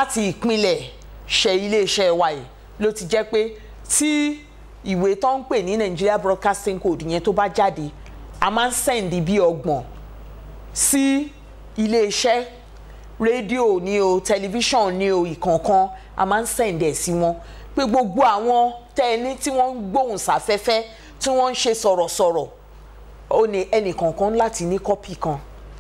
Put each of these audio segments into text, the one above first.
láti ìpínlẹ̀ ṣe iléeṣẹ́ wa yìí ló ti jẹ́ pé tí ìwé tó ń pè ní Nigeria Broadcasting Code yẹn tó bá jáde a máa ń sẹ́ǹdì bí ọgbọ̀n sí iléeṣẹ́ rédíò ní o tẹlifíṣàn ní o ìkọ̀ọ̀kan a máa ń sẹ́ǹdì ẹ̀ sí wọn pé gbogbo àwọn tẹ́ẹ̀ní tí wọ́n ń gbóhùn sáfẹ́fẹ́ tí wọ́n ń ṣe sọ̀rọ̀sọ̀rọ̀ ó ní ẹnìkọ̀ọ̀kan láti ní kọ́pì kan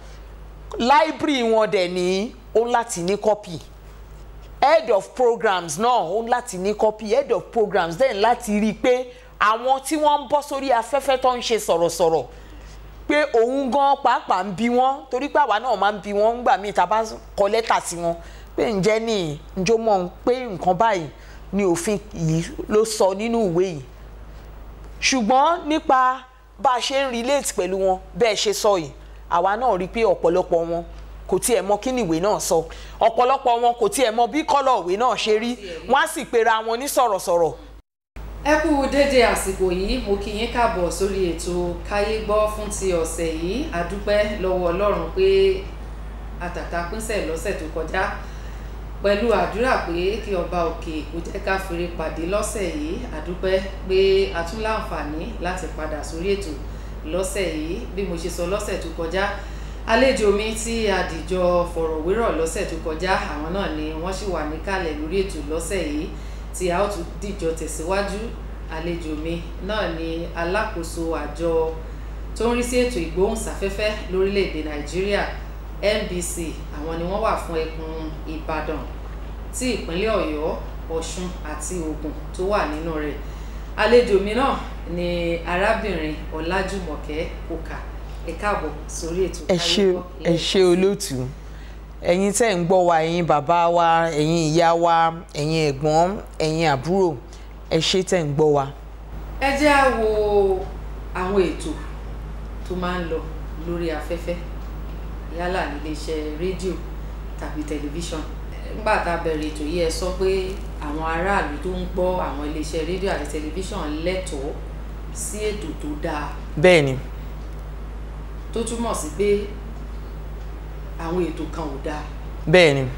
láìbírì wọn dẹ̀ ní ó ń láti ní kọ́pì head of programs náà ó ń láti ní kọ́pì head of programs dẹ̀ ń láti rí i pé àwọn tí wọ́n ń bọ́ sórí afẹ́fẹ́ tó ń ṣe sọ̀rọ̀sọ̀rọ̀ pé òun gan pàápàá ń bi wọ́n torí pé àwa náà máa ń bi wọ́n ńgbà míì tá a bá kọ lẹ́tà sí wọn pé ǹjẹ́ ní ǹjọ́ mọ̀ pé nǹkan báyìí ni òfin yìí ló sọ nínú ìwé yìí ṣùgbọ́n nípa bá a ṣe ń relate pẹ̀lú wọn bẹ́ẹ̀ ṣe sọ yìí àwa náà rí i pé ọ̀pọ̀lọpọ̀ wọn kò tiẹ̀ mọ kí ni ìwé náà sọ ọ̀pọ̀lọpọ̀ wọn kò tiẹ̀ mọ bí kọ́lọ̀ ìwé náà ṣe rí wọ́n á sì pera wọn ní sọ̀rọ̀sọ̀rọ̀ ẹ kú dédé àsìkò yìí mo kí yín káàbọ̀ sórí ètò káyé gbọ́ fún ti ọ̀sẹ̀ yìí àdúpẹ́ lọ́wọ́ ọlọ́run pé àtàtà pínṣẹ̀ lọ́sẹ̀ tó kọjá pẹ̀lú àdúrà pé kí ọba òkè kó jẹ́ ká fèrè pàdé lọ́sẹ̀ yìí àdúpẹ́ pé a tún láǹfààní láti padà sórí ètò lọ́sẹ̀ yìí bí mo ṣe sọ lọ́sẹ̀ tó kọjá àlejò mi tí àdìjọ fọ̀rọ̀wérọ̀ lọ́sẹ̀ tó kọjá àwọn náà ni wọ́n sì wà níkàlẹ̀ lórí ètò lọ́sẹ̀ yìí tí a ó tún dìjọ tẹ̀síwájú àlejò mi náà ni alákòóso àjọ tó ń rí sí ètò ìgbóhùnsáfẹ́fẹ́ lórílẹ̀‐èdè nàìjíríà NBC àwọn ni wọ́n wà fún ẹkùn ìbàdàn tí ìpínlẹ̀ ọ̀yọ́ ọ̀ṣun àti ògùn tó wà nínú rẹ̀ àlejò mi náà ni arábìnrin ọlájúmọ̀kẹ́ kòkà ẹ káàbọ̀ sórí ètò ẹ ṣé ẹ ṣé olóòtú ẹ̀yin tẹ́ ń gbọ́ wa ẹ̀yin bàbá wa ẹ̀yin ìyá wa ẹ̀yin ẹ̀gbọ́n ẹ̀yin àbúrò ẹ ṣé tẹ́ ń gbọ́ wa. ẹ jẹ́ á wo àwọn ètò tó máa ń lọ lórí afẹ́fẹ́ yálà níléeṣẹ́ rédíò tàbí tẹlifíṣàn nígbà tá a bẹ̀rẹ̀ ètò yìí ẹ sọ pé àwọn aráàlú tó ń gbọ́ àwọn iléeṣẹ́ rédíò àti tẹlifíṣàn lẹ́tọ̀ọ́ sí ètò tó dáa bẹ́ẹ̀ ni tó túmọ̀ sí pé àwọn ètò kan ò dáa bẹ́ẹ̀ ni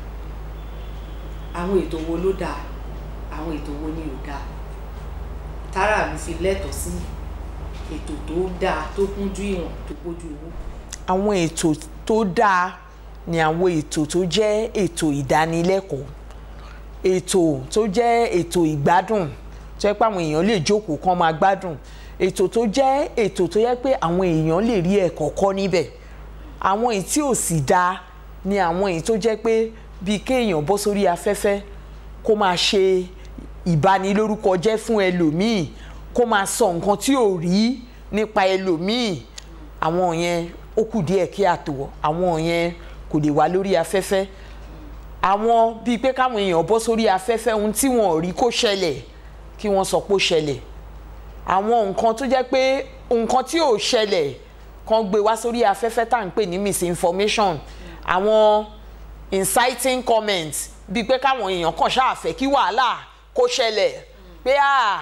àwọn ètò wo ló dáa àwọn ètò wo ni ò dáa tára mi fi lẹ́tọ̀ọ́ sí ètò tó dáa tó kúnjú ìwọ̀n tó pójú owó. àwọn ètò tó dáa ni àwọn ètò tó jẹ́ ètò ìdánilẹ́kọ̀ọ́ ètò tó jẹ́ ètò ìgbádùn tó yẹ pé àwọn èèyàn lè jókòó kán máa gbádùn ètò tó jẹ́ ètò tó yẹ pé àwọn èèyàn lè rí ẹ̀kọ́ kọ́ níbẹ̀ àwọn èyí tí ò sì dáa ni àwọn èyí tó jẹ́ pé bíi kéèyàn bọ́ sórí afẹ́fẹ́ kó máa ṣe ìbanilórúkọ jẹ́ fún ẹlòmíì kó máa sọ nǹkan tí ò rí nípa ẹlòmíì àwọn yẹn ó kù díẹ̀ kí àtò àwọn yẹn kò lè wá lórí afẹ́fẹ́ àwọn bíi pé káwọn èèyàn bọ́ sórí afẹ́fẹ́ ohun tí wọn ò rí kó ṣẹlẹ̀ kí wọ́n sọ pé ó ṣẹlẹ̀ àwọn nǹkan tó jẹ́ pé nǹkan tí ò ṣẹlẹ̀ kan gbé wá sórí afẹ́fẹ́ tá à ń pè ní misinformation àwọn inciting comments bíi pé káwọn èèyàn kàn ṣáàfẹ́ kí wàhálà kó ṣẹlẹ̀ pé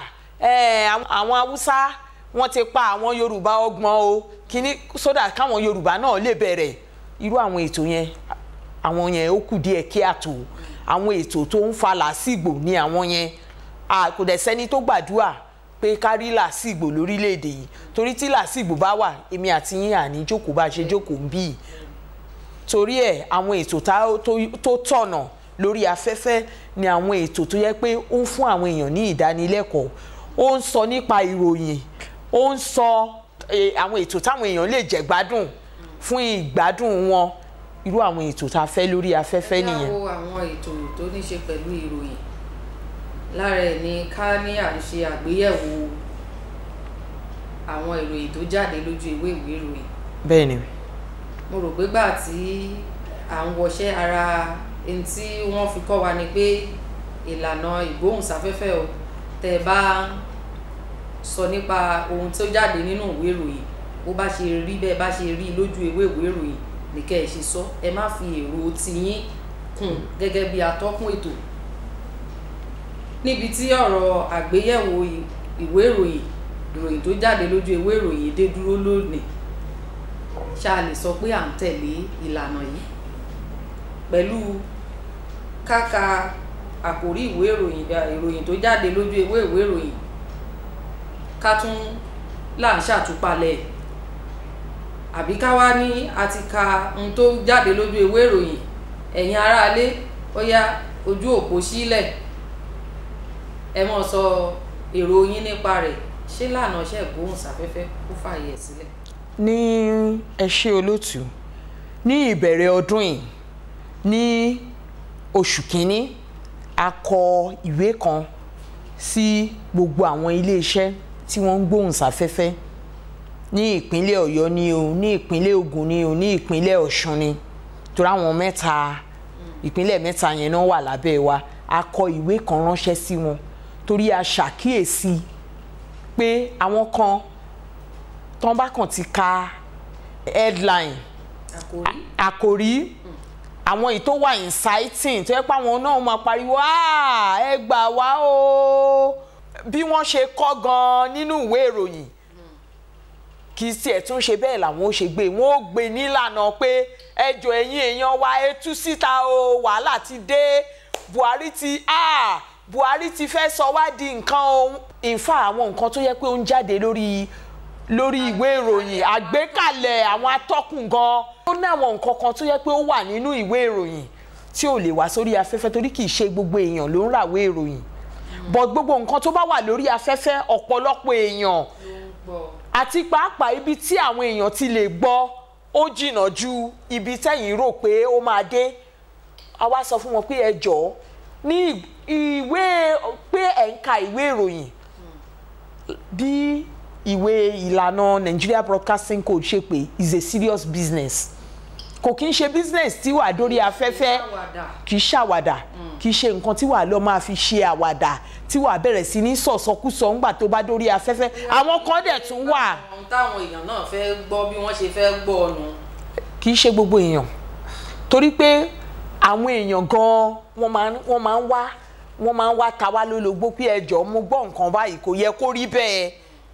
àwọn haúsá wọ́n ti pa àwọn yorùbá ọgbọ̀n o kíní sódà káwọn yorùbá náà lè bẹ̀rẹ̀ irú àwọn ètò yẹn àwọn yẹn ó kù díẹ̀ kí àtò àwọn ètò tó ń fa làásìgbò ní àwọn yẹn kò dẹ̀ sẹ́ni tó gbàdúrà pé kárí làásìgbò lórílẹ̀‐èdè yìí torí tí làásìgbò bá wà èmi àti yín àní jókòó bá ṣe jókòó ń bí torí ẹ̀ àwọn ètò tó tọ̀nà lórí afẹ́fẹ́ ni àwọn ètò tó yẹ pé ó ń fún àwọn èèyàn ní ìdánilẹ́kọ̀ọ́ ó ń sọ nípa ìròyìn ó ń sọ àwọn ètò táwọn èèyàn lè jẹ gbádùn fún ìgbádùn wọn irú àwọn ètò tá a fẹ́ lórí afẹ́fẹ́ nìyẹn. yàwó àwọn ètò tó ní ṣe pẹ̀lú ìròyìn lára ẹ̀ ní ká ní à ń ṣe àgbéyẹ̀wò àwọn ìròyìn tó jáde lójú ìwé ìwé ìròyìn. bẹ́ẹ̀ ni. mo rò pé gbà tí à ń wọṣẹ́ ara ẹni tí wọ́n fi kọ́ wa ni pé ìlànà ìgbóhùnsáfẹ́fẹ́ o tẹ́ ẹ bá sọ nípa ohun tó jáde nínú ìwé ìròyìn bó bá ṣe rí bẹ́ẹ̀ bá ṣe rí lójú ìwé ìwé ìròyìn ní kẹ́ ẹ ṣe sọ ẹ má fi èrò tiyín kún gẹ́gẹ́ bí atọ́kùn ètò níbi tí ọ̀rọ̀ àgbéyẹ̀wò ìwé ìròyìn ìròyìn tó jáde lójú ìwé ìròyìn dé dúró lónìí ṣá lè sọ pé à ń tẹ̀lé ìlànà yìí pẹ̀lú káka àkórí ìwé ìròyìn ìròyìn tó jáde lójú ewé ìwé ìròyìn ká tún là ń ṣàtúpalẹ̀ àbí ká wá ní a ti ka ohun tó jáde lójú ewé ìròyìn ẹ̀yin aráalé ó yá ojú òpó sílẹ̀ ẹ mọ̀ sọ èrò yín nípa rẹ̀ ṣé lànà ṣe gbóhùnsáfẹ́fẹ́ kó fààyè sílẹ̀. ní ẹ ṣé olóòtú ní ìbẹ̀rẹ̀ ọdún yìí ní oṣù kínní a kọ ìwé kan sí gbogbo àwọn iléeṣẹ́ tí wọ́n ń gbóhùnsáfẹ́fẹ́ ní ìpínlẹ̀ ọ̀yọ́ ni o ní ìpínlẹ̀ ògùn ni o ní ìpínlẹ̀ ọ̀ṣun ni torí àwọn mẹ́ta ìpínlẹ̀ mẹ́ta yẹn náà wà lábẹ́ wa a kọ ìwé kan ránṣẹ́ sí wọn torí a ṣàkíyèsí pé àwọn kan tán bá kàn ti ka headline àkórí àkòrí àwọn èyí tó wà inciting tó yẹ pé àwọn náà máa pariwo "Ah, ẹ gbà wá o bí wọ́n ṣe kọ́ gan-an nínú ìwé ìròyìn kì í tiẹ̀ tún ṣe bẹ́ẹ̀ làwọn ó ṣe gbé wọn ó gbé nílànà pé ẹjọ́ ẹ̀yin èèyàn wa ẹ tú síta o wàhálà ti dé Buhari ti ah Buhari ti fẹ́ sọ wá di nǹkan o ìfà àwọn nǹkan tó yẹ pé ó ń jáde lórí lórí ìwé ìròyìn àgbékalẹ̀ àwọn atọ́kùn gan ó ní àwọn nǹkan kan tó yẹ pé ó wà nínú ìwé ìròyìn tí ò lè wá sórí afẹ́fẹ́ torí kì í ṣe gbogbo èèyàn ló ń ràwé ìròyìn but gbogbo nǹkan tó bá wà lórí afẹ́fẹ́ ọ̀pọ̀lọpọ̀ èèyàn ló ń gbọ́ àti pàápàá ibi tí àwọn èèyàn ti lè gbọ́ ó jìnnà ju ibi tẹ́yìn rò pé ó máa dé a wá sọ fún wọn pé ẹ jọ̀ọ́ ní ìwé pé ẹ̀ ń ka ìwé ìròyìn bí ìwé ìlànà Nigeria Broadcasting Code ṣe pé is a serious business kò kí ń ṣe business tí wàá dórí afẹ́fẹ́ àwàdà kì í ṣàwàdà kì í ṣe nǹkan tí wàá lọ máa fi ṣe àwàdà tí wàá bẹ̀rẹ̀ sí ní sọ̀sọ́kúsọ ńgbà tó bá dórí afẹ́fẹ́ àwọn kan dẹ̀ tún wà ohun táwọn èèyàn náà fẹ́ gbọ́ bí wọ́n ṣe fẹ́ gbọ́ ọ̀nù kì í ṣe gbogbo èèyàn torí pé àwọn èèyàn gan-an wọ́n máa ń- wọ́n máa ń wá wọ́n máa ń wá ta wá lólobó pé ẹjọ́ mo gbọ́ nǹkan báyìí kò yẹ kó rí bẹ́ẹ̀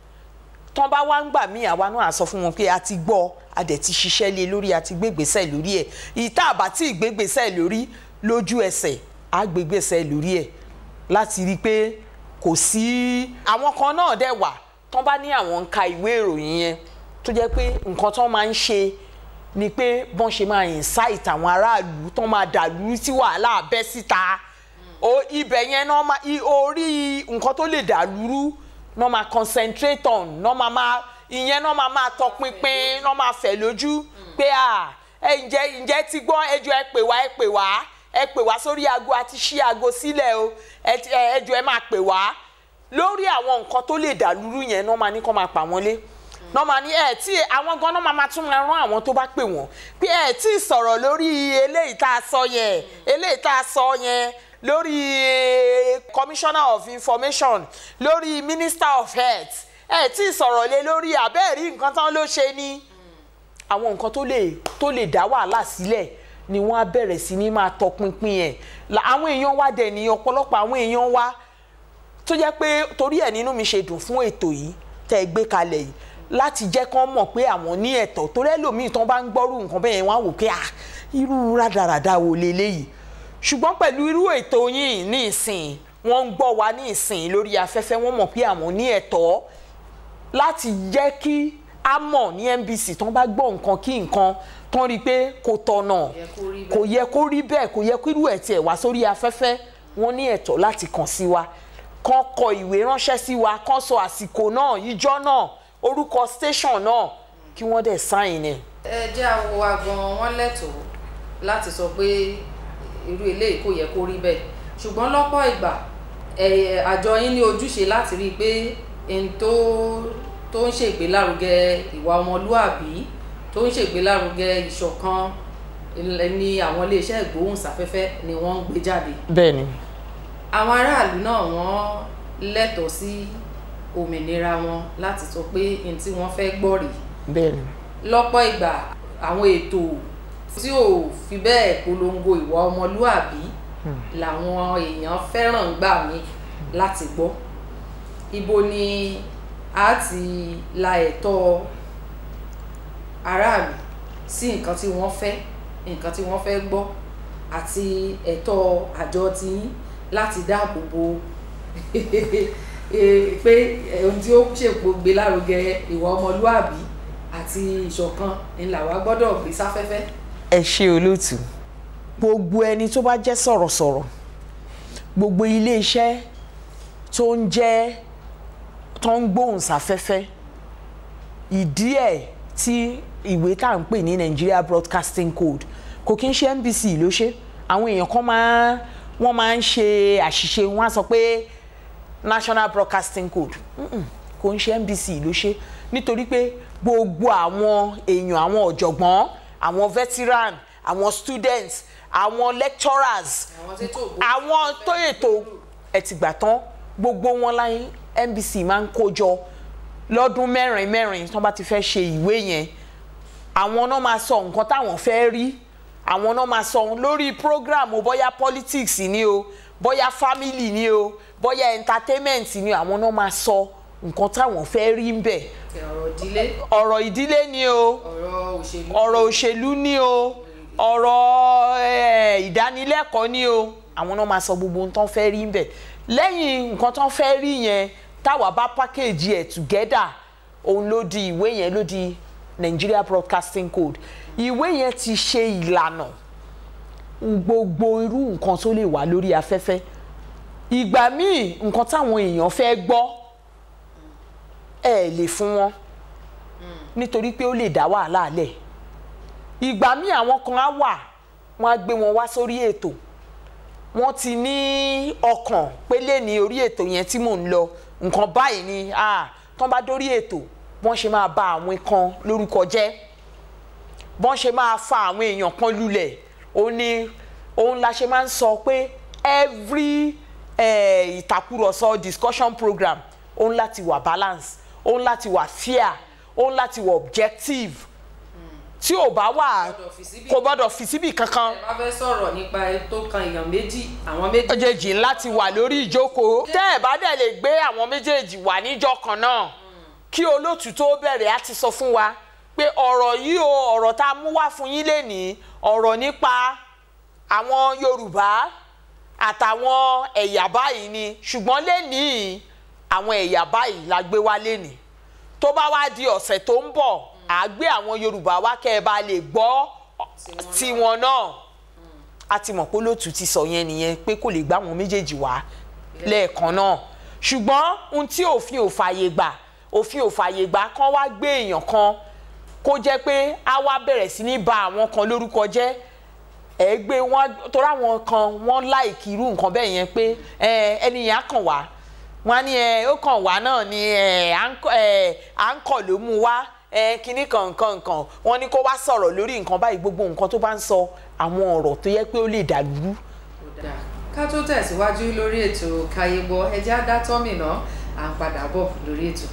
tán bá wá ń gbà mí àwa náà á sọ fún wọn pé a ti gbọ́ a dẹ̀ ti ṣiṣẹ́ lé lórí a ti gbégbèsè lórí ẹ̀ ìta àbá tí ìgbégbèsè lórí lójú ẹsẹ̀ á gbégbèsè lórí ẹ̀ láti rí i pé kò sí àwọn kan náà dẹ̀ wà tán bá ní àwọn ń ka ìwé ìròyìn yẹn tó jẹ́ pé nǹkan tán máa ń ṣe ni pé bọ́n ṣe máa incite àwọn aráàlú tán máa dàlú tí wàhálà bẹ́ síta o ibẹ̀ yẹn náà máa i- orí nǹkan tó lè dàlúrú náà máa concentrate on náà máa máa ìyẹn náà máa máa tọpinpin náà máa fẹ̀ lójú pé à ẹ ǹjẹ́ ǹjẹ́ ti gbọ́ ẹjọ́ ẹ pè wá ẹ pè wá ẹ pè wá sórí aago àti ṣí aago sílẹ̀ o ẹ ti- ẹ- ẹjọ́ ẹ máa pè wá lórí àwọn nǹkan tó lè dàlúrú yẹn náà máa ní kó máa pa wọ́n lé náà máa ní ẹ tí àwọn gan náà máa máa tún máa rán àwọn tó bá pè wọ́n pé ẹ tí ì sọ̀rọ̀ lórí eléyìí tá a sọ yẹn eléyìí tá a sọ yẹn lórí eh, commissioner of information lórí minister of health ẹ tí ì sọ̀rọ̀ lé lórí àbẹ́ẹ̀rí nǹkan tán ló ṣe ni àwọn nǹkan tó lè tó lè dá wàhálà sílẹ̀ ni wọ́n á bẹ̀rẹ̀ sí ní máa tọpinpin ẹ̀ La- àwọn èèyàn wa dẹ̀ ní ọ̀pọ̀lọpọ̀ àwọn èèyàn wa tó jẹ́ pé torí ẹ̀ nínú mi ṣe dùn fún ètò yìí tẹ́ ẹ gbé kalẹ̀ yìí láti jẹ́ kán mọ̀ pé àwọn ní ẹ̀tọ́ torí ẹlòmíì tán bá ń gbọ́rù nǹkan bẹ́ẹ̀ yẹn wọ́n á wò pé ah irú rádaràda wo leléyìí ṣùgbọ́n pẹ̀lú irú ètò yìí ní ìsìn wọ́n ń gbọ́ wa ní ìsìn lórí afẹ́fẹ́ wọ́n mọ̀ pé àwọn ní ẹ̀tọ́ láti jẹ́ kí a mọ̀ ní NBC tán bá gbọ́ nǹkan kí nǹkan tán rí i pé kò tọ̀nà yẹ kó rí kò yẹ kó rí bẹ́ẹ̀ kò yẹ kó irú ẹ̀ tiẹ̀ wá sórí afẹ́fẹ́ wọ́n ní ẹ̀tọ́ láti kàn sí wa kán kọ ìwé ránṣẹ́ sí wa kán sọ àsìkò náà ìjọ náà orúkọ station náà kí wọ́n dẹ̀ sáìn ẹ̀. ẹ jẹ́ àwọ̀ wa gan-an wọ́n lẹ́tọ̀ọ́ láti sọ pé irú eléyìí kò yẹ kó rí bẹ́ẹ̀ ṣùgbọ́n lọ́pọ̀ ìgbà ẹ, àjọ yín ní ojúṣe láti rí i pé ẹni tó tó ń ṣègbélárugẹ ìwà ọmọlúàbí tó ń ṣègbélárugẹ ìṣọ̀kan ilẹ̀ ní àwọn iléeṣẹ́ ìgbóhùnsáfẹ́fẹ́ ni wọ́n ń gbé jáde bẹ́ẹ̀ ni àwọn aráàlú náà wọ́n lẹ́tọ̀ọ́ sí òmìnira wọn láti sọ pé n tí wọ́n fẹ́ gbọ́ rèé bẹ́ẹ̀ ni lọ́pọ̀ ìgbà àwọn ètò tí ò fi bẹ́ẹ̀ polongo ìwà ọmọlúàbí làwọn èèyàn fẹ́ràn gbà mí láti gbọ́ ibo ni a ti la ẹ̀tọ́ aráàlú sí nǹkan tí wọ́n fẹ́ nǹkan tí wọ́n fẹ́ gbọ́ àti ẹ̀tọ́ àjọ tiyín láti dáàbò bo eh, pé ohun tí ó ṣèpò gbé lárugẹ ìwà ọmọlúàbí àti ìṣọ̀kan ńlá wa gbọ́dọ̀ gbé sáfẹ́fẹ́. ẹ ṣe olóòtú gbogbo ẹni tó bá jẹ́ sọ̀rọ̀sọ̀rọ̀ gbogbo iléeṣẹ́ tó ń jẹ́ tó ń gbóhùn sáfẹ́fẹ́ ìdí ẹ̀ tí ìwé tá à ń pè ní Nigeria Broadcasting Code kò kí ń ṣe NBC ló ṣe àwọn èèyàn kan máa wọ́n máa ń ṣe àṣìṣe wọ́n á sọ pé National Broadcasting Code Mm-mm, kò ń ṣe NBC ló ṣe nítorí pé gbogbo àwọn èèyàn àwọn ọ̀jọ̀gbọ́n àwọn veteran àwọn students àwọn lecturers àwọn tí tó gbó àwọn tó ètò ẹtìgbà tán gbogbo wọn láyé NBC máa ń kó jọ lọ́dún mẹ́rin mẹ́rin tó bá ti fẹ́ ṣe ìwé yẹn àwọn náà máa sọ nǹkan táwọn fẹ́ rí àwọn náà máa sọ lórí program o bóyá politics ni o bóyá family ni o bóyá entertainment ni o àwọn náà máa sọ nǹkan táwọn fẹ́ rí ń bẹ̀ ọ̀rọ̀ ìdílé ọ̀rọ̀ ìdílé ni o ọ̀rọ̀ òṣèlú ọ̀rọ̀ òṣèlú ni o ọ̀rọ̀ eh, ìdánilẹ́kọ̀ọ́ ni o àwọn náà máa sọ gbogbo ohun tó ń fẹ́ rí ń bẹ̀ lẹ́yìn nǹkan tó ń fẹ́ rí yẹn táwa bá package ẹ̀ together òun ló di ìwé yẹn ló di Nigeria Broadcasting Code ìwé yẹn ti ṣe ìlànà gbogbo irú nǹkan tó lè wà lórí afẹ́fẹ́ ìgbà míì nǹkan táwọn èèyàn fẹ́ gbọ́ ẹ lè fún wọn nítorí pé ó lè dá wàhálà lẹ̀ ìgbà míì àwọn kan á wà wọ́n á gbé wọn wá sórí ètò wọ́n ti ní ọkàn pé lè ní orí ètò yẹn tí mò ń lọ nǹkan báyìí ni ah, tán bá dórí ètò wọ́n ṣe máa bà àwọn kan lórúkọ jẹ́ bọ́n ṣe máa fa àwọn èèyàn kan lulẹ̀ ó ní òun la ṣe máa ń sọ pé every eh, ìtàkùrọ̀sọ discussion program òun láti wà balance òun láti wà fair òun láti wà objective tí ò bá wà Gbọ́dọ̀ fi síbì kò gbọ́dọ̀ fi síbì kankan ẹ bá fẹ́ sọ̀rọ̀ nípa ẹ tó kan èèyàn méjì àwọn méjì méjèèjì láti wà lórí ìjókòó tẹ́ ẹ̀ bá dẹ̀ lè gbé àwọn méjèèjì wà níjọ́ kan náà kí olóòtú tó bẹ̀rẹ̀ á ti sọ fún wa pé ọ̀rọ̀ yìí o ọ̀rọ̀ tá a mú wá fún yín lénìí ọ̀rọ̀ nípa àwọn Yorùbá àtàwọn ẹ̀yà báyìí ni ṣùgbọ́n lénìí àwọn ẹ̀yà báyìí la gbé wá lénìí tó bá wá di ọ̀sẹ̀ tó ń bọ̀ à gbé àwọn Yorùbá wá kẹ́ ẹ bá lè gbọ́ tiwọn náà a ti mọ̀ pé olóòtú ti sọ yẹn nìyẹn pé kò lè gbá àwọn méjèèjì wá lẹ́ẹ̀kan náà ṣùgbọ́n ohun tí òfin ò fààyè gbà òfin ò fààyè gbà kán wá gbé èèyàn kan kó jẹ́ pé á wá bẹ̀rẹ̀ sí ní ba àwọn kan lórúkọ jẹ́ ẹ gbé wọn torí àwọn kan wọ́n láìkí irú nǹkan bẹ́ẹ̀ yẹn pé ẹ, ẹni yẹn á kàn wá wọn á ní ẹ ó kàn wá náà ni ẹ à ń kọ- ẹ, à ń kọ̀ ló mú wá ẹ kíní kan nǹkan nǹkan wọn ní kó wá sọ̀rọ̀ lórí nǹkan báyìí gbogbo nǹkan tó bá ń sọ àwọn ọ̀rọ̀ tó yẹ pé ó lè dàlúrú kò dáa ká tó tẹ̀síwájú lórí ètò káyégbọ́ ẹjẹ́ á dá tọ́mìnà à ń padà bọ̀ lórí ètò.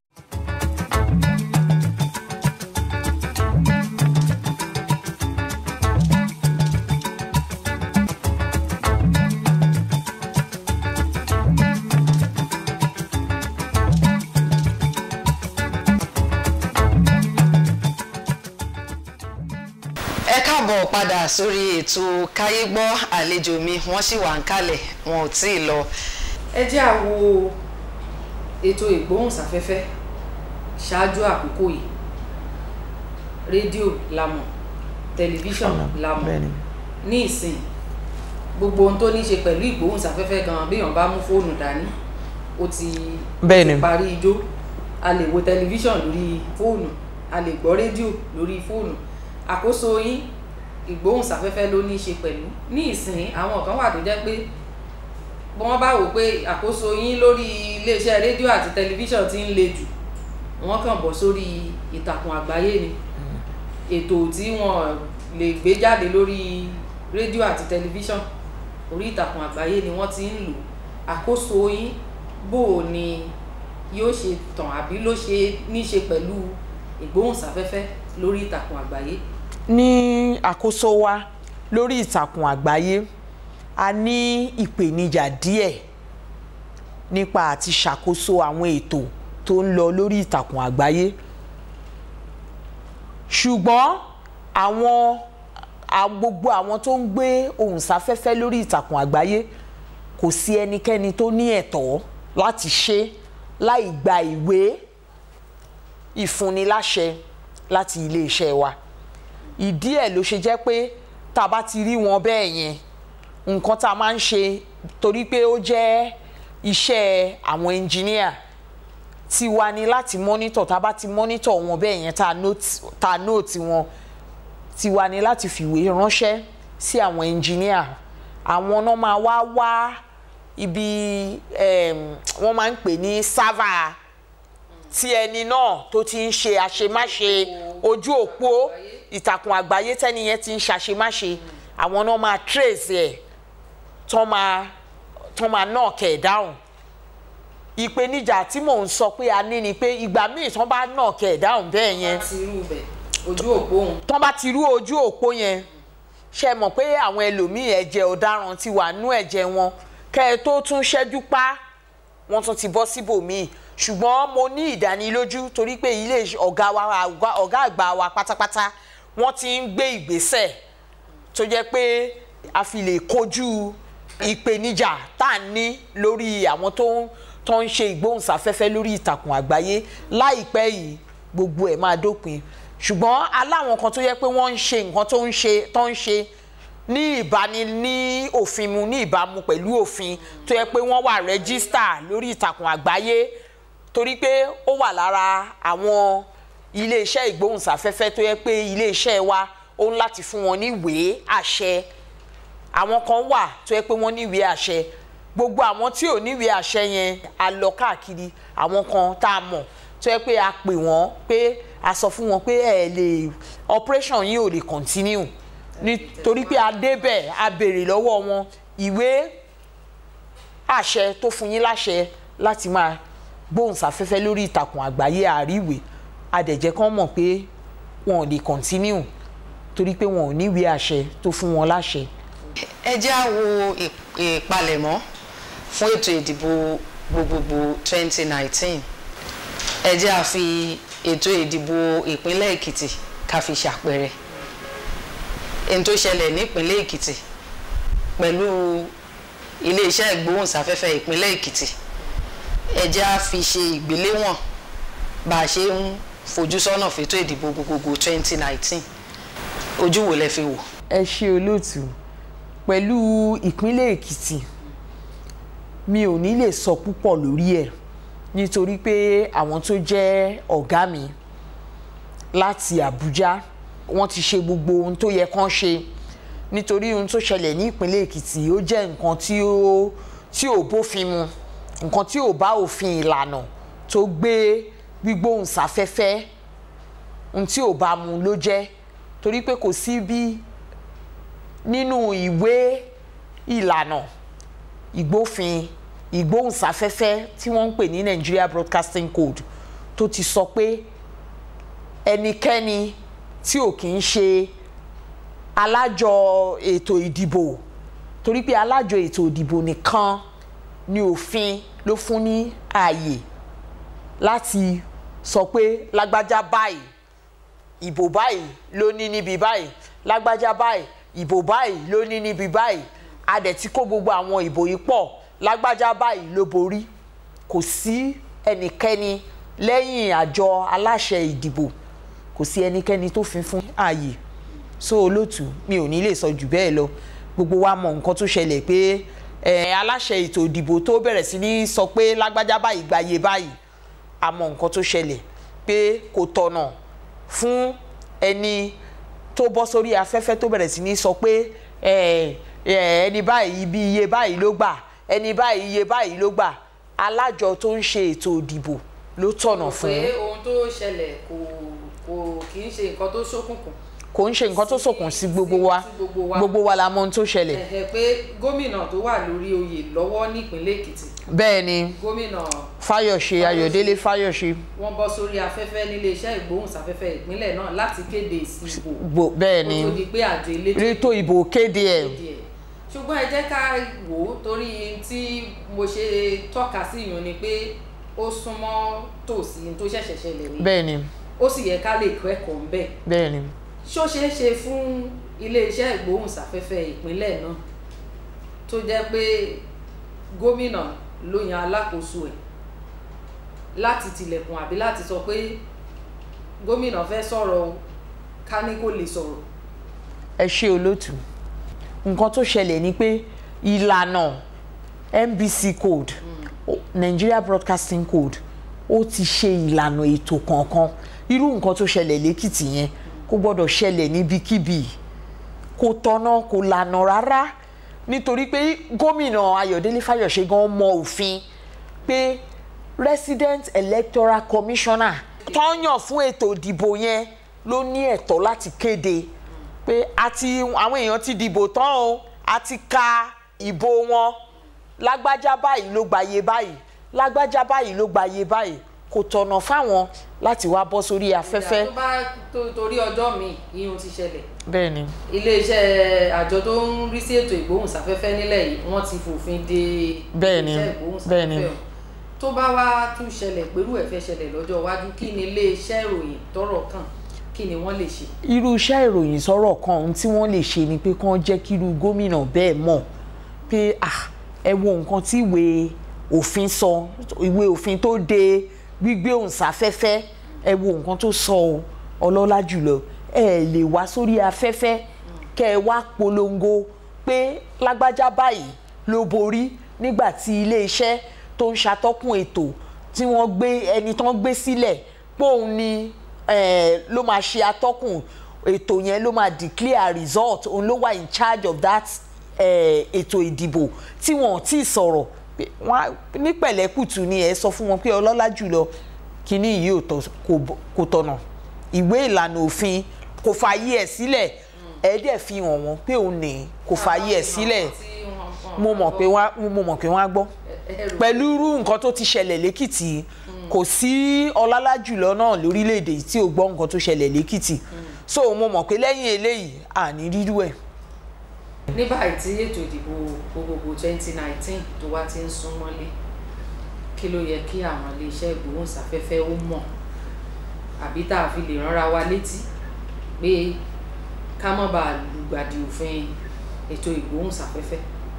ẹ káàbọ̀ padà sórí ètò káyégbọ́ àlejò mi wọ́n sì wà ń kalẹ̀ wọn ò tí ì lọ. ẹ jẹ́ à wo ètò ìgbóhùnsáfẹ́fẹ́ ṣáájú àkókò yìí rédíò la mọ̀ tẹlifíṣàn la mọ̀ ní ìsìn gbogbo ohun tó ní ṣe pẹ̀lú ìgbóhùnsáfẹ́fẹ́ gan béèyàn bá mú fóònù dání ó ti Bẹ́ẹ̀ ni. ti parí ijó a lè wo tẹlifíṣàn lórí fóònù a lè gbọ́ rédíò lórí fóònù àkóso yín ìgbóhùnsáfẹ́fẹ́ ló ní ṣe pẹ̀lú ní ìsìn àwọn kan wà tó jẹ́ pé bí wọ́n bá wò pé àkóso yín lórí iléeṣẹ́ rédíò àti tẹlifíṣàn ti ń le jù wọ́n kàn bọ̀ sórí ìtàkùn àgbáyé ni ètò tí wọ́n lè gbé jáde lórí rédíò àti tẹlifíṣàn orí ìtàkùn àgbáyé ni wọ́n ti ń lò àkóso yín bò ó ni yóò ṣe tàn àbí ló ṣe ní ṣe pẹ̀lú ìgbóhùnsáfẹ́fẹ́ lórí ìtàkùn àgbáyé ní àkóso wa lórí ìtàkùn àgbáyé a ní ìpèníjà díẹ̀ nípa àti ṣàkóso àwọn ètò tó ń lọ lórí ìtàkùn àgbáyé ṣùgbọ́n àwọn a gbogbo àwọn tó ń gbé ohùn sáfẹ́fẹ́ lórí ìtàkùn àgbáyé kò sí ẹnikẹ́ni tó ní ẹ̀tọ́ láti ṣe láì gba ìwé ìfúnniláṣẹ láti iléeṣẹ́ wa ìdí ẹ̀ ló ṣe jẹ́ pé tá a bá ti rí wọn bẹ́ẹ̀ yẹn nǹkan tá a máa ń ṣe torí pé ó jẹ́ iṣẹ́ àwọn ẹnjìníà tiwa ni láti mọ́nítọ̀ tá a bá ti mọ́nítọ̀ wọn bẹ́ẹ̀ yẹn tá a nóòtì wọn tiwa ni láti fìwé ránṣẹ́ sí àwọn ẹnjìníà àwọn náà máa wá wá ibi wọ́n máa ń pè ní sáfà tí ẹni náà tó ti ń ṣe àṣemáṣe ojú òpó ìtàkùn àgbáyé tẹ́ni yẹn ti ń ṣàṣemáṣe àwọn náà máa trace ẹ̀ tán máa tán máa knock ẹ̀ down ìpèníjà tí mò ń sọ pé a ní ni pé ìgbà míì tán bá knock ẹ̀ down bẹ́ẹ̀ yẹn láti irú bẹ̀ ojú òpó òun tán bá ti rú ojú òpó yẹn ṣe mọ̀ pé àwọn ẹlòmíì ẹ̀jẹ̀ ọ̀daràn ti wà nú ẹ̀jẹ̀ wọn kẹ́ ẹ tó tún ṣẹ́jú pa wọ́n tún ti bọ́ síbòmíì ṣùgbọ́n mo ní ìdánilójú torí pé ilé ọ̀gá wa ọ̀gá àgbà wa pátápátá wọ́n ti ń gbé ìgbésẹ̀ tó jẹ́ pé a fi lè kojú ìpèníjà tá à ń ní lórí àwọn tó ń tó ń ṣe ìgbóhùnsáfẹ́fẹ́ lórí ìtàkùn àgbáyé láìpẹ́ yìí gbogbo ẹ̀ máa dópin ṣùgbọ́n aláwọn kan tó yẹ pé wọ́n ń ṣe nǹkan tó ń ṣe tó ń ṣe ní ìbáni ní òfin mu ní ìbámu pẹ̀lú òfin tó yẹ pé wọ́n wà rẹ́gísítà lórí ìtàkùn àgbáyé torí pé ó wà lára àwọn iléeṣẹ́ ìgbóhùnsáfẹ́fẹ́ tó yẹ pé iléeṣẹ́ wa ó ń láti fún wọn ní ìwé àṣẹ àwọn kan wà tó yẹ pé wọ́n ní ìwé àṣẹ gbogbo àwọn tí ò ní ìwé àṣẹ yẹn a lọ káàkiri àwọn kan tá a mọ̀ tó yẹ pé a pè wọ́n pé a sọ fún wọn pé ẹ lè operation yìí ò lè continue nítorí pé a débẹ̀ a béèrè lọ́wọ́ wọn ìwé àṣẹ tó fún yín láṣẹ láti máa gbóhùnsáfẹ́fẹ́ lórí ìtàkùn àgbáyé àríwé adẹ̀jẹ́ kan mọ̀ pé wọn ò lè continue torí pé wọn ò ní ìwé àṣẹ tó fún wọn láṣẹ. ẹ jẹ́ á wo ìpalẹ̀mọ́ fún ètò ìdìbò gbogbogbò 2019 ẹ jẹ́ á fi ètò ìdìbò ìpínlẹ̀ èkìtì ká fi ṣàpẹẹrẹ èyí tó ṣẹlẹ̀ nípínlẹ̀ èkìtì pẹ̀lú iléeṣẹ́ ìgbóhùnsáfẹ́fẹ́ ìpínlẹ̀ èkìtì ẹ jẹ́ á fi ṣe ìgbéléwọ̀n bá a ṣe ń fojú sọ́nà fètò ìdìbò gbogbogbò 2019 ojú wo lẹ fi wò. ẹ ṣe olóòtú pẹ̀lú ìpínlẹ̀ èkìtì mi ò ní lè sọ púpọ̀ lórí ẹ̀ nítorí pé àwọn tó jẹ́ ọ̀gá mi láti àbújá wọ́n ti ṣe gbogbo ohun tó yẹ kán ṣe nítorí ohun tó ṣẹlẹ̀ ní ìpínlẹ̀ èkìtì ó jẹ́ nǹkan tí ó tí ò bófin mu nǹkan tí ò bá òfin ìlànà tó gbé gbígbóhùnsáfẹ́fẹ́ ohun tí ò bá mu ló jẹ́ torí pé kò sí bí nínú ìwé ìlànà ìgbófin ìgbóhùnsáfẹ́fẹ́ tí wọ́n ń pè ní Nigeria Broadcasting Code tó ti sọ pé ẹnikẹ́ni tí ò kì í ṣe alájọ ètò ìdìbò torí pé alájọ ètò ìdìbò nìkan ni òfin ló fún ní ààyè láti sọ pé lágbájá báyìí ìbò báyìí ló ní níbi báyìí lágbájá báyìí ìbò báyìí ló ní níbi báyìí a dẹ̀ ti kó gbogbo àwọn ìbò yìí pọ̀ lágbájá báyìí ló borí kò sí ẹnikẹ́ni lẹ́yìn àjọ aláṣẹ ìdìbò kò sí ẹnikẹ́ni tó fi fún ààyè so olóòtú mi ò ní lè sọ jù bẹ́ẹ̀ lọ gbogbo wa mọ nǹkan tó ṣẹlẹ̀ pé ẹ aláṣẹ ètò ìdìbò tó bẹ̀rẹ̀ sí ní sọ pé lágbájá báyìí gbàyè báyìí a mọ nǹkan tó ṣẹlẹ̀ pé kò tọ̀nà fún ẹni tó bọ́ sórí afẹ́fẹ́ tó bẹ̀rẹ̀ sí ní sọ pé ẹ ẹ ẹni báyìí ibi iye báyìí ló gbà ẹni báyìí iye báyìí ló gbà alájọ tó ń ṣe ètò ìdìbò ló tọ̀nà fún pé ohun tó ṣẹlẹ̀ kò kò kì í ṣe nǹkan tó ṣókùnkùn kò ń ṣe nǹkan tó sòkùn sí gbogbo wa sí gbogbo wa. gbogbo wa la mọ ohun tó ṣẹlẹ̀ ẹ̀hẹ̀ pé gómìnà tó wà lórí oyè lọ́wọ́ nípínlẹ̀ èkìtì bẹ́ẹ̀ ni gómìnà Fáyọ̀ṣe Ayọ̀délé Fáyọ̀ṣe wọ́n bọ́ sórí afẹ́fẹ́ níléeṣẹ́ ìgbóhùnsáfẹ́fẹ́ ìpínlẹ̀ náà láti kéde èsì ìbò gbò bẹ́ẹ̀ ni kó tó di pé àjọ elétò rétò ìbò kéde ẹ̀ díẹ̀ ṣùgbọ́n ẹ jẹ́ ká wò ó torí tí mo ṣe tọ́ka sí ìyún ni pé ó súnmọ́ tòsí tó ṣẹ̀ṣẹ̀ ṣẹlẹ̀ ni bẹ́ẹ̀ ni ó sì yẹ ká lè kẹ́kọ̀ọ́ ń bẹ̀ bẹ́ẹ̀ ni ṣó ṣeé ṣe fún iléeṣẹ́ ìgbóhùnsáfẹ́fẹ́ ìpínlẹ̀ náà tó jẹ́ pé gómìnà ló yan alákòóso ẹ̀ láti tilẹ̀kùn àbí láti sọ pé gómìnà fẹ́ sọ̀rọ̀ o ká ní kó lè sọ̀rọ̀ ẹ ṣe olótù nǹkan tó ṣẹlẹ̀ ni pé ìlànà NBC code o- Nigeria Broadcasting Code ó ti ṣe ìlànà ètò kọ̀ọ̀kan irú nǹkan tó ṣẹlẹ̀ lẹ́kìtì yẹn kò gbọ́dọ̀ ṣẹlẹ̀ níbikíbi kò tọ́nà kò lànà rárá nítorí pé gómìnà Ayọ̀délé Fáyọ̀ṣe gan mọ òfin pé resident electoral commissioner tó yàn fún ètò ìdìbò yẹn ló ní ẹ̀tọ́ láti kéde pé àti àwọn èèyàn ti dìbò tán o a ti ka ìbò wọn lágbájá báyìí ló gbàyè báyìí lágbájá báyìí ló gbàyè báyìí kò tọ̀nà fáwọn láti wá bọ́ sórí afẹ́fẹ́ tó bá tó- torí ọjọ́ mi ìyún ti ṣẹlẹ̀ bẹ́ẹ̀ ni iléeṣẹ́ àjọ tó ń rí sí ètò ìgbóhùnsáfẹ́fẹ́ nílẹ̀ yìí wọ́n ti fòfin de Bẹ́ẹ̀ni, iléeṣẹ́ bẹ́ẹ̀ni. ìgbóhùnsáfẹ́fẹ́ ọ̀hún. tó bá wá tún ṣẹlẹ̀ pẹ̀lú ẹ̀fẹ́ ṣẹlẹ̀ lọ́jọ́ iwájú kí ni iléeṣẹ́ ìròyìn tọ́rọ̀ kàn kí ni wọ́n lè ṣe. irú iṣẹ́ ìròyìn sọ̀rọ̀ kan ohun tí wọ́n lè ṣe ni pé kán jẹ́ kí irú gómìnà bẹ́ẹ̀ mọ̀ pé ah ẹ wo nǹkan tí ìwé òfin sọ ìwé òfin tó de gbígbé òǹsáfẹ́fẹ́ ẹ wo nǹkan tó sọ o ọlọ́lá jùlọ ẹ lè wá sórí afẹ́fẹ́ kẹ ẹ wá polongo pé lágbájá báyìí ló borí nígbà tí iléeṣẹ́ tó ń ṣàtọ́kùn ètò tí wọ́n gbé ẹni tán gbé sílẹ̀ pé òun ni eh, ló máa ṣe atọ́kùn ètò yẹn ló máa declare result òun ló wà in charge of that eh, ètò ìdìbò tí wọn ò tí ì sọ̀rọ̀ pé wọ́n á- ní pẹ̀lẹ́kùtù ni ẹ sọ fún wọn pé ọlọ́lá jùlọ kínní yìí ò tọ́- kò bọ́- kò tọ̀nà ìwé ìlànà òfin kò fààyè ẹ̀ sílẹ̀ ẹ dẹ̀ fi hàn wọ́n pé òun ní kò fààyè ẹ̀ sílẹ̀ mo mọ̀ pé wọ́n á- mo mọ̀ pé wọ́n á gbọ́ pẹ̀lú irú nǹkan tó ti ṣẹlẹ̀ lẹ́kìtì kò sí ọlálá jùlọ náà lórílẹ̀‐èdè tí ò gbọ́ nǹkan tó ṣẹlẹ̀ lẹ́kìtì so mo mọ̀ pé lẹ́yìn eléyìí àní rírú ẹ̀. ní báyìí tí ètò ìdìbò gbogbogbò 2019 tó wá ti ń sún mọ́lé kí ló yẹ kí àwọn iléeṣẹ́ ìgbóhùnsáfẹ́fẹ́ ó mọ̀ àbí tá a fi lè ránra wa létí pé ká má bàa lùgbàdì òfin ètò ìgbóhùnsáfẹ́fẹ́.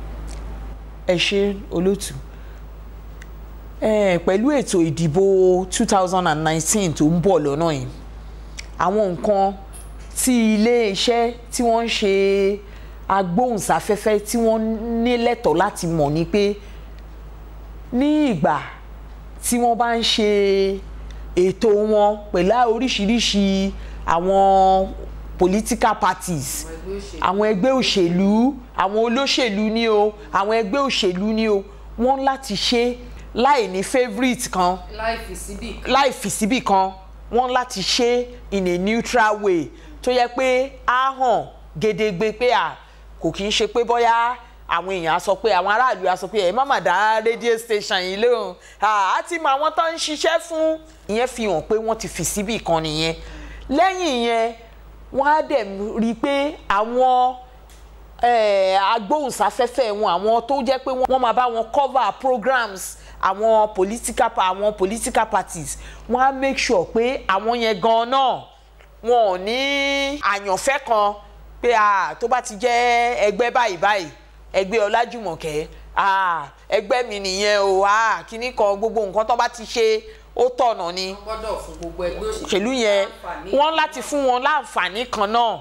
ẹ ṣe olótù ẹ pẹ̀lú ètò ìdìbò 2019 tó ń bọ̀ lọ́nà yìí àwọn nǹkan tí iléeṣẹ́ tí wọ́n ń ṣe agbóhùnsáfẹ́fẹ́ tí wọ́n ní lẹ́tọ̀ọ́ láti mọ̀ ni pé ní ìgbà tí wọ́n bá ń ṣe ètò wọn pẹ̀lú oríṣiríṣi àwọn political parties àwọn ẹgbẹ́ àwọn ẹgbẹ́ òṣèlú òṣèlú àwọn olóṣèlú ni o àwọn ẹgbẹ́ òṣèlú ni o wọ́n láti ṣe láì ní favourite kan láì fi síbì kan láì fi síbì kan wọ́n láti ṣe in a neutral way tó yẹ pé á hàn gedegbe pé à kò kì í ṣe pé bóyá àwọn èèyàn á sọ pé àwọn aráàlú á sọ pé ẹ má mà dá rédíò station yìí lóhùn á ti mọ àwọn tó ń ṣiṣẹ́ fún ìyẹn fi hàn pé wọ́n ti fi síbì kan nìyẹn lẹ́yìn yẹn wọ́n á dẹ̀ rí i pé àwọn eh, agbóhùnsáfẹ́fẹ́ wọn àwọn tó jẹ́ pé wọ́n máa bá wọn cover programs àwọn political pa àwọn political parties wọ́n á make sure pé àwọn yẹn gan náà wọn ò ní àyànfẹ́ kan pé ah, tó bá ti jẹ́ ẹgbẹ́ báyìí báyìí ẹgbẹ́ ọlájùmọ̀kẹ́ ah, ẹgbẹ́ mi nìyẹn o ah, kíní kan gbogbo nǹkan tó bá ti ṣe ó tọ̀nà ni wọ́n gbọ́dọ̀ fún gbogbo ẹgbẹ́ òṣèlú òṣèlú yẹn láǹfààní wọ́n láti fún wọn láǹfààní kan náà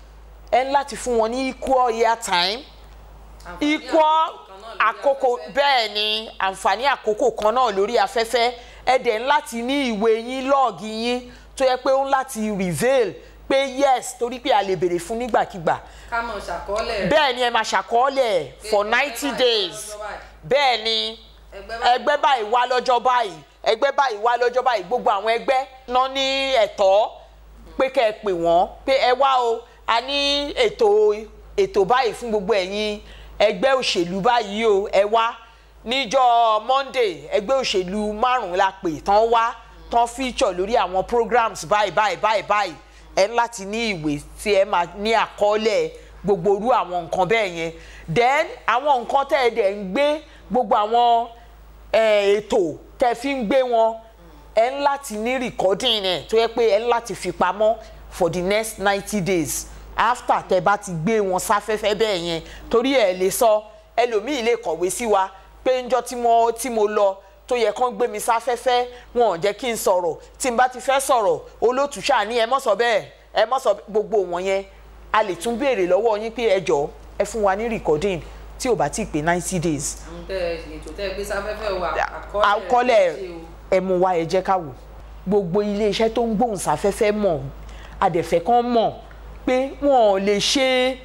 ẹ ń láti fún wọn ní equal ear time àǹfààní equal àkókò àkókò kan náà lórí afẹ́fẹ́. bẹ́ẹ̀ ni àǹfààní àkókò kan náà lórí afẹ́fẹ́ ẹ dẹ̀ ń láti ní ìwé yín lọ́ọ̀gì yín tó yẹ pé ó ń láti reveal pé yes torí pé a lè béèrè fún nígbàkigbà ká mọ̀ ṣàkọọ́lẹ̀ rẹ̀ bẹ́ẹ̀ ni ẹ máa ṣàkọọ́lẹ̀ for ẹgbẹ́ ninety báyìí days lọ́jọ́ báyìí. bẹ́ẹ̀ ni ẹgbẹ́ báyìí ẹgbẹ́ báyìí wá lọ́jọ́ báyìí ẹgbẹ́ báyìí wá lọ́jọ́ báyìí gbogbo àwọn ẹgbẹ́ náà ní ẹ̀tọ́ pé kẹ́ ẹ pè wọ́n pé ẹ wá o a ní ètò ètò báyìí fún gbogbo ẹ̀yin ẹgbẹ́ òṣèlú báyìí o ẹ wá níjọ́ Monday ẹgbẹ́ òṣèlú márùn-ún la pè tán wá tán feature lórí àwọn programs báyìí báyìí báyìí báyìí ẹ ń láti ní ìwé tí ẹ máa ní àkọọ́lẹ̀ gbogbo orú àwọn nǹkan bẹ́ẹ̀ yẹn then àwọn nǹkan tẹ́ ẹ dẹ̀ ń gbé gbogbo àwọn eh, ètò tẹ́ fi ń gbé wọn ẹ ń láti ní recording ẹ̀ tó yẹ pé ẹ ń láti fi pamọ́ for the next ninety days after tẹ bá ti gbé wọn sáfẹ́fẹ́ bẹ́ẹ̀ yẹn torí ẹ̀ lè sọ ẹlòmíì lè kọ̀wé sí wa pé ńjọ́ tí mo tí mo lọ tó yẹ kán gbé mi sáfẹ́fẹ́ wọn ò jẹ́ kí n sọ̀rọ̀ tí n bá ti fẹ́ sọ̀rọ̀ olótùú ṣáà ní ẹ mọ̀ sọ bẹ́ẹ̀ ẹ mọ̀ sọ gbogbo wọn yẹn a lè tún béèrè lọ́wọ́ yín pé ẹ jọ̀ọ́ ẹ fún wa ní recording tí ò bá ti pé ninety days àwọn tẹ ètò tẹ gbé sáfẹ́fẹ́ wa àkọọ́lẹ̀ ẹ mú wa ẹ jẹ́ ká wò gbogbo iléeṣẹ́ tó ń gbóhùn sáfẹ́fẹ́ mọ̀ adẹ̀fẹ́ kan mọ̀ pé wọn ò lè ṣe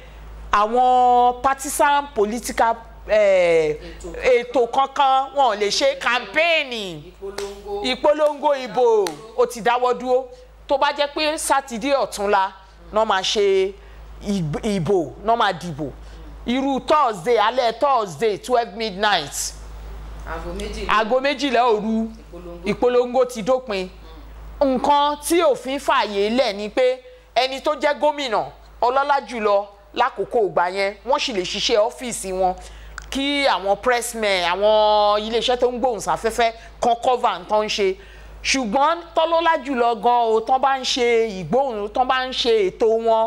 àwọn partisan political eh, Ètò. ètò kankan wọn ò lè ṣe kàmpéènì ìpolongo ìpolongo ìbò ó ti dáwọ́ dúró tó bá jẹ́ pé sátidé ọ̀túnla náà máa ṣe ìb- ìbò náà máa dìbò irú thursday alẹ́ thursday twelve midnight aago méjì aago méjìlá òru ìpolongo ìpolongo ti dópin nǹkan tí òfin fààyè lẹ̀ ni pé ẹni tó jẹ́ gómìnà ọlọ́lá jùlọ lákòókò ìgbà yẹn wọ́n sì lè ṣiṣẹ́ ọ́fíìsì wọn kí àwọn pressmen àwọn iléeṣẹ́ tó ń gbóhùnsáfẹ́fẹ́ kan cover nǹkan ń ṣe ṣùgbọ́n tọ́lọ́lá jùlọ gan o tán bá ń ṣe ìgbóhùn tán bá ń ṣe ètò wọn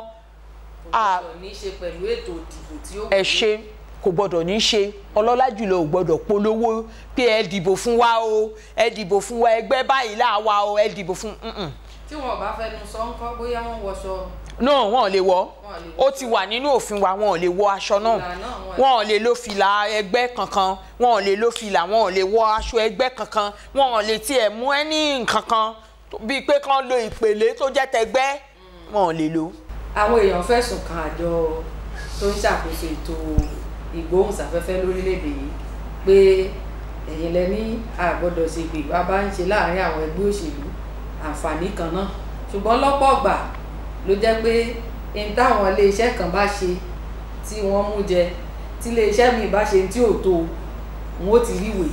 kò gbọdọ̀ ní í ṣe pẹ̀lú ètò ìdìbò tí ó ẹ ṣe kò gbọdọ̀ ní ṣe ọlọ́lá jùlọ ò gbọdọ̀ polówó pé ẹ dìbò fún wa o ẹ dìbò fún wa ẹgbẹ́ báyìí là wá o ẹ dìbò fún mm-mm. tí wọn bá fẹnu sọ ń kọ́ bóyá wọ́n wọṣọ no wọn ò lè wọ Wọn ò lè wọ ó ti wà nínú òfin wa wọn ò lè wọ aṣọ náà Fìlà náà wọn- wọn ò lè lo fìlà ẹgbẹ́ kankan wọn ò lè lo fìlà wọn ò lè wọ aṣọ ẹgbẹ́ kankan wọn ò lè tiẹ̀ mú ẹni nǹkan kan tó- bíi pé kán lo ìpèlé tó jẹ́ tẹgbẹ́ wọn ò lè lo. àwọn èèyàn fẹ̀sùn kan àjọ tó ń ṣàkóso ètò ìgbóhùnsáfẹ́fẹ́ lórílẹ̀‐èdè yìí pé ẹ̀yin lẹ ní àgbọ́dọ̀ ṣe ìgbè wá bá ń ṣe láàrin àwọn ẹgbẹ́ òṣèlú àǹfààní kan náà ṣùgbọ́n lọ́pọ̀ ọ̀gbà ló jẹ́ pé n táwọn iléeṣẹ́ kan bá ṣe tí wọ́n mú jẹ tí iléeṣẹ́ mi bá ṣe tí ò tó wọn ó ti ríwèé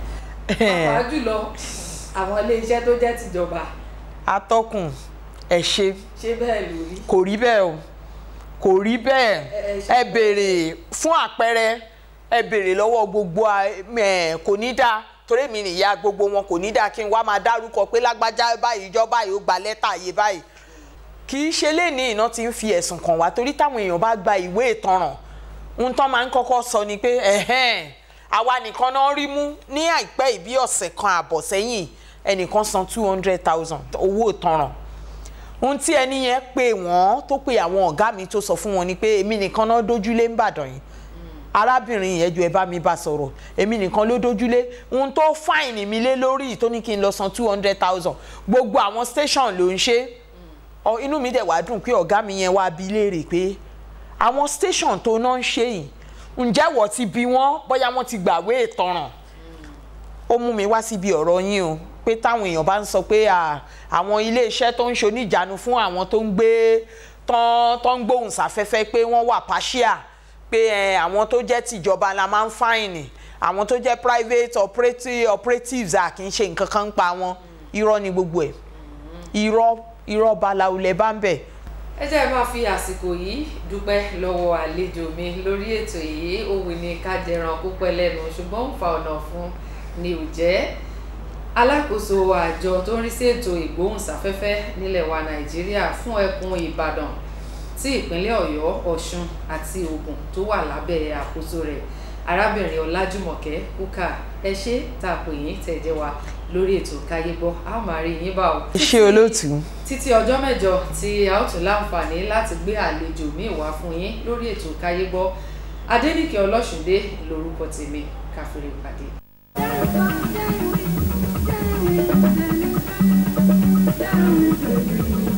pàápàá jùlọ àwọn iléeṣẹ́ tó jẹ́ tìjọba atọ́kùn ẹ ṣe ṣé bẹ́ẹ̀ lórí kò rí bẹ́ẹ̀ o kò rí bẹ́ẹ̀ ẹ ṣe ẹ béèrè fún àpẹẹrẹ ẹ béèrè lọ́wọ́ gbogbo a- ẹ, kò ní dáa torí mi nìyá gbogbo wọn kò ní dáa kí n wá máa dárúkọ pé lágbájá báyìí ìjọba yìí ó gba lẹ́tà yé báyìí kì í ṣe léèní iná ti ń fi ẹ̀sùn kàn wá torí táwọn èèyàn bá gba ìwé ìtanràn ohun tán máa ń kọ́kọ́ sọ ni pé ẹ̀hẹ́n àwa nìkan náà rí mú ní àìpẹ́ ìbí ọ̀sẹ̀ kan àbọ̀ sẹ́yìn ẹnìkan san two hundred thousand owó ìtanràn ohun tí ẹni yẹn pè wọ́n tó pè àwọn ọ̀gá mi tó sọ fún wọn ni pé èmi nìkan náà dójúlé ń bàdàn yìí arábìnrin yẹn ju ẹ bá mi bá sọ̀rọ̀ èmi nìkan ló dójúlé ohun tó fáìnì mi lé lórí tó ní kí n lọ san two hundred thousand gbogbo àwọn station ló ń ṣe ọ inú mi dẹ̀ wá dùn pé ọ̀gá mi yẹn wá bi léèrè pé àwọn station tó náà ń ṣe yìí ǹjẹ́ wọ́n ti bi wọ́n bóyá wọ́n ti gbàwé ìtanràn ó mú mi wá síbi ọ̀rọ̀ yín o pé táwọn èèyàn bá ń sọ pé à, àwọn iléeṣẹ́ tó ń ṣoníjànú fún àwọn tó ń gbé tán tó ń gbóhùn sáfẹ́fẹ́ pé wọ́n wà partial pé ẹ, àwọn tó jẹ́ tìjọba la máa ń fáìnì àwọn tó jẹ́ private operative operatives à kì í ṣe nǹkan kan ń pa wọn irọ́ ni gbogbo ẹ̀ irọ́ irọ́ balawu lẹ bá ń bẹ̀ ẹ jẹ́ máa fi àsìkò yìí dúpẹ́ lọ́wọ́ àlejò mi lórí ètò yìí òwe ni ká jẹran púpẹ́ lẹ́nu ṣùgbọ́n ń fa ọ̀nà fún ni ò jẹ́ alákòóso àjọ tó ń rí sí ètò ìgbóhùnsáfẹ́fẹ́ nílẹ̀ wa nàìjíríà fún ẹkùn ìbàdàn tí ìpínlẹ̀ ọ̀yọ́ ọ̀ṣun àti ògùn tó wà lábẹ́ àkóso rẹ̀ arábìnrin ọlájúmọ̀kẹ́ kúkà ẹ ṣé tá a pè yín tẹ̀ jẹ́ wa lórí ètò káyé gbọ́ a ó máa rí yín bá o ṣé olóòtú títí ọjọ́ mẹ́jọ tí a ó tún láǹfààní láti gbé àlejò míì wá fún yín lórí ètò káyé gbọ́ adéníkẹ́ ọlọ́ṣùndé lórúkọ tèmi káfíńrè pàdé. Down, down, down, down, down, down, down, down, down,